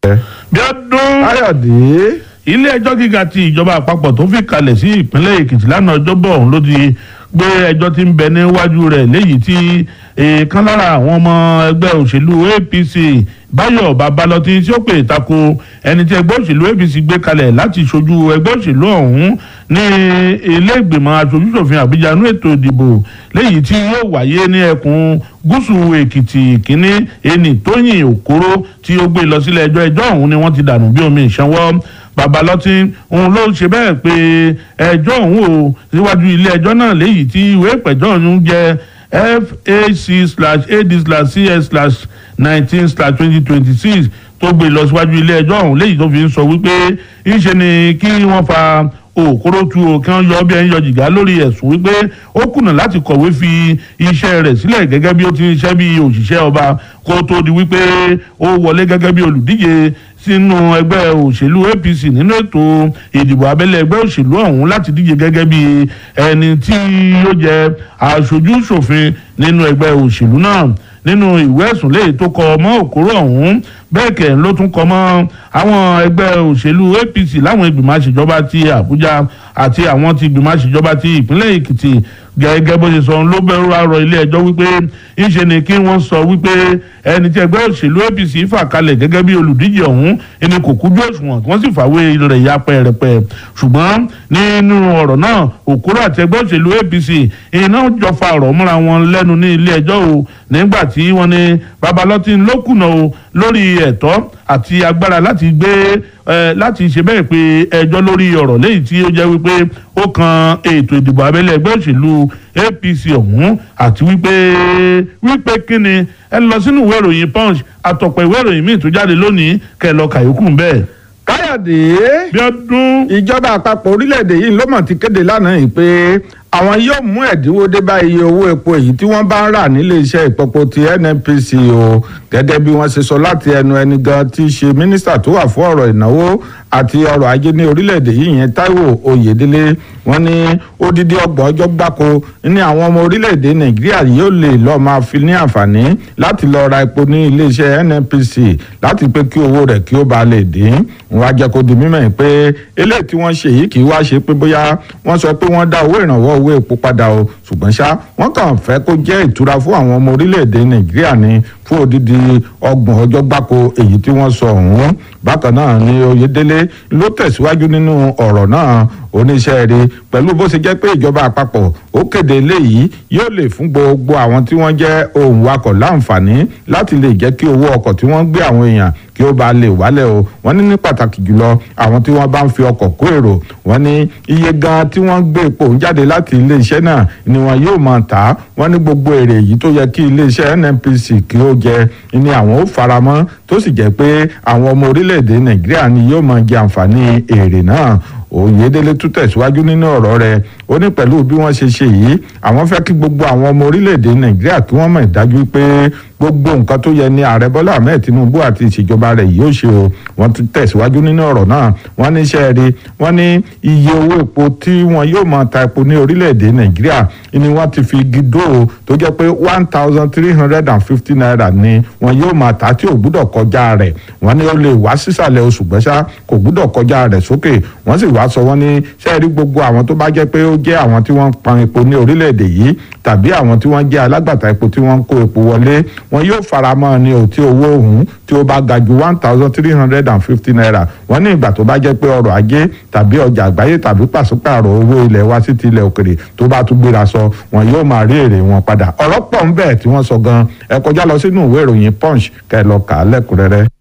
bí ọdún káyọ̀dé ilé ẹjọ́ gíga ti ìjọba àpapọ̀ tó fi kalẹ̀ sí ìpínlẹ̀ èkìtì lánàá ọjọ́bọ̀ ọ̀hún ló ti gbé ẹjọ́ tí ń bẹ níwájú rẹ̀ léyìí tí èèkan lára àwọn ọmọ ẹgbẹ́ òṣèlú apc báyọ̀ babalọ́tí tí ó pè tako ẹni tí ẹgbẹ́ òṣèlú apc gbé kalẹ̀ láti ṣojú ẹgbẹ́ òṣèlú ọ̀hún ní ilé ìgbìmọ̀ aṣojúṣòfin àbújá nú ètò ìdìbò léyìí tí yóò wáyé ní ẹkùn gúúsù èkìtì kínní ẹni tóyìn òkúrò tí ó gbé lọ sílé ẹjọ́ ẹjọ́ ọ̀hún ni wọ́n ti dànù bí omi ìṣanwọ́ babalọtí òun ló ṣe bẹ́ẹ̀ pé ẹjọ́ òun ò síwájú ilé ẹjọ́ náà léyìí tí ìwé ìpẹ̀jọ́ ọ̀hún jẹ́ fac slash ad slash cs slash nineteen slash twenty twenty six tó gbé lọ síwájú ilé ẹjọ́ ọ̀hún léyìí tó fi ń sọ wípé ńṣe ni kí wọ́n fa òkúrò tu o kí wọ́n yọ bí ẹni yọ jìgá lórí ẹ̀sùn wípé ó kùnà láti kọ̀wé fi iṣẹ́ rẹ̀ sílẹ̀ gẹ́gẹ́ bí ó ti ń ṣiṣẹ́ bí òṣìṣẹ́ ọba kó tó di wípé ó wọlé gẹ́gẹ́ bí olùdíje sínú ẹgbẹ́ òṣèlú apc nínú ètò ìdìbò abẹ́lé ẹgbẹ́ òṣèlú ọ̀hún láti díje gẹ́gẹ́ bí ẹni tí yóò jẹ aṣojú ṣòfin nínú ẹgbẹ́ òṣèlú náà nínú ìwé ẹ̀sùn léyìí tó kọ mọ́ òkúrò ọ̀hún bẹ́ẹ̀ kẹ́ ló tún kọ mọ́ àwọn ẹgbẹ́ òṣèlú apc láwọn ìgbìmọ̀ àṣejọba ti àbújá àti àwọn ti ìgbìmọ̀ àṣejọba ti ìpínlẹ̀ èkìtì gẹ́gẹ́ bó ṣe sọ ló bẹ̀rù àrọ̀ ilé ẹjọ́ wípé ńṣe ni kí wọ́n sọ wípé ẹni tí ẹgbẹ́ òṣèlú apc fà kalẹ̀ gẹ́gẹ́ bí olùdíje ọ̀hún ẹni kò kújú òṣùwọ̀n wọ́n sì fàwé rẹ̀ ya pẹ̀rẹ̀pẹ̀ ṣùgbọ́n nínú ọ̀rọ̀ náà òkúrò àti ẹgbẹ́ òṣèlú apc iná jọ fa ọ̀rọ̀ múra wọn lẹ́nu ní ilé ẹjọ́ o nígbà tí wọ́n ní babalọ́tì ló kùnà o lórí ẹ̀tọ́ àti agbára láti gbé láti ṣe bẹ́ẹ̀ pé ẹjọ́ lórí ọ̀rọ̀ léyìí tí ó jẹ́ wípé ó kan ètò ìdìbò abẹ́lé ẹgbẹ́ òṣèlú apc ọ̀hún àti wípé wípé kíni ẹ lọ sínú ìwé ìròyìn punch àtọ̀pọ̀ ìwé ìròyìn míì tó jáde lónìí kẹ́ ẹ lọ kàyókù bẹ́ẹ̀. káyọ̀dé bí ọdún ìjọba àpapọ̀ orílẹ̀-èdè yìí ló mọ̀ ti kéde lánàá yìí pé àwọn yóò mú ẹ̀dínwó dé bá iye owó epo èyí tí wọ́n bá ń rà nílé iṣẹ́ ìpọ̀pọ̀ ti nnpc o gẹ́gẹ́ bí wọ́n ṣe sọ láti ẹnu ẹni gan tí í ṣe mínísítà tó wà fún ọ̀rọ̀ ìnáwó àti ọrọ̀ ajé ní orílẹ̀-èdè yìí yẹn taiwo oyèdélé wọ́n ní odidi ọgbọ̀n ọjọ́ gbáko ní àwọn ọmọ orílẹ̀-èdè nàìjíríà yóò lè lọ́ọ́ máa fi ní àǹfààní láti lọ ra epo ní iléeṣẹ́ nnpc láti pé kí owó rẹ̀ kí ó bá lè dín wọ́n á jẹ́ kó di mímọ̀ yìí pé eléyìí tí wọ́n ṣe yìí kì í wá ṣe pé bóyá wọ́n sọ pé wọ́n dá owó ìrànwọ́ owó epo padà o ṣùgbọ́n ṣá wọ́n kàn fẹ́ kó jẹ́ ìtura fún àwọn ọmọ orílẹ̀-èdè nàìjíríà ní fún odidi ọgbọ̀n ọjọ́ gbáko èyí tí wọ́n sọ ọ̀hún bákan náà ni oyèdélé ló tẹ̀síwájú nínú ọ̀rọ̀ náà oníṣẹ́ rí pẹ̀lú bó ṣe jẹ́ pé ìjọba àpapọ̀ ó kéde eléyìí yóò lè fún gbogbo àwọn tí wọ́n jẹ́ ohun wakọ̀ láǹfààní láti lè jẹ́ kí owó ọkọ̀ tí wọ́n gbé àwọn èèyàn kí ó bá lè wálẹ̀ o wọ́n ní ní pàtàkì jùlọ àwọn tí wọ́n bá ń fi ọkọ̀ kó èrò wọ́n ní iye gan tí wọ́n gbé epo jáde láti iléeṣẹ́ náà ni wọ́n yóò máa tà á wọ́n ní gbogbo èrè yìí tó yẹ kí iléeṣẹ́ nnpc kí ó jẹ ni àwọn ó faramọ́ tó sì jẹ́ pé àwọn ọmọ orílẹ̀-èdè nàìjíríà ni yóò máa jẹ àǹfààní èrè náà oyèdélé tún tẹ̀síwájú nínú ọ̀rọ̀ rẹ̀ ó ní pẹ̀lú bí wọ́n ṣe ṣe yìí àwọn fẹ́ kí gbogbo àwọn ọmọ orílẹ̀-èdè nàìjíríà kí wọ́n mọ̀ ìdájú pé gbogbo nǹkan tó yẹ ní ààrẹ bọ́lá ahmed tinubu àti ìṣèjọba rẹ̀ yóò ṣe o wọ́n tún tẹ̀síwájú nínú ọ̀rọ̀ náà wọ́n ní iṣẹ́ rí wọ́n ní iye owó epo tí wọ́n yóò máa ta epo ní orílẹ̀-èdè nàìjíríà ni wọ́n ti fi gidó o tó jẹ́ pé one thousand three hundred and fifty naira ni wọ́n yóò máa ta tí ò gbúdọ̀ kọjá rẹ̀ wọ́n ní ó lè wá sísàlẹ̀ oṣù gbẹ́sà kò gbúdọ̀ kọjá rẹ̀ sókè wọ́n sì wá sọ wọ́n ní sẹ́ẹ̀rí gbogbo àwọn tó bá jẹ́ pé ó jẹ́ àwọn tí wọ́n pan epo ní orílẹ̀-èdè yìí tàbí àwọn tí wọ́n jẹ́ alágbàtà epo tí wọ́n ń kó epo wọlé wọn yóò faramọ́ ní o tí owó òun tí ó bá ga ju one thousand three hundred and fifty naira wọ́n ní ìgbà tó bá jẹ́ pé ọrọ̀ ajé tàbí ọjà àgbáyé tàbí pàṣípààrọ̀ owó ilẹ̀ wa sí ti ilẹ̀ òkèrè tó bá tún gbéra sọ wọn yóò máa rí èrè wọn padà ọ̀rọ̀ pọ̀ ń bẹ tí wọ́n sọ gan ẹ kọjá lọ sínú ìwé ìròyìn punch kẹ́ ẹ lọ kà á lẹ́kùnrẹ́rẹ́.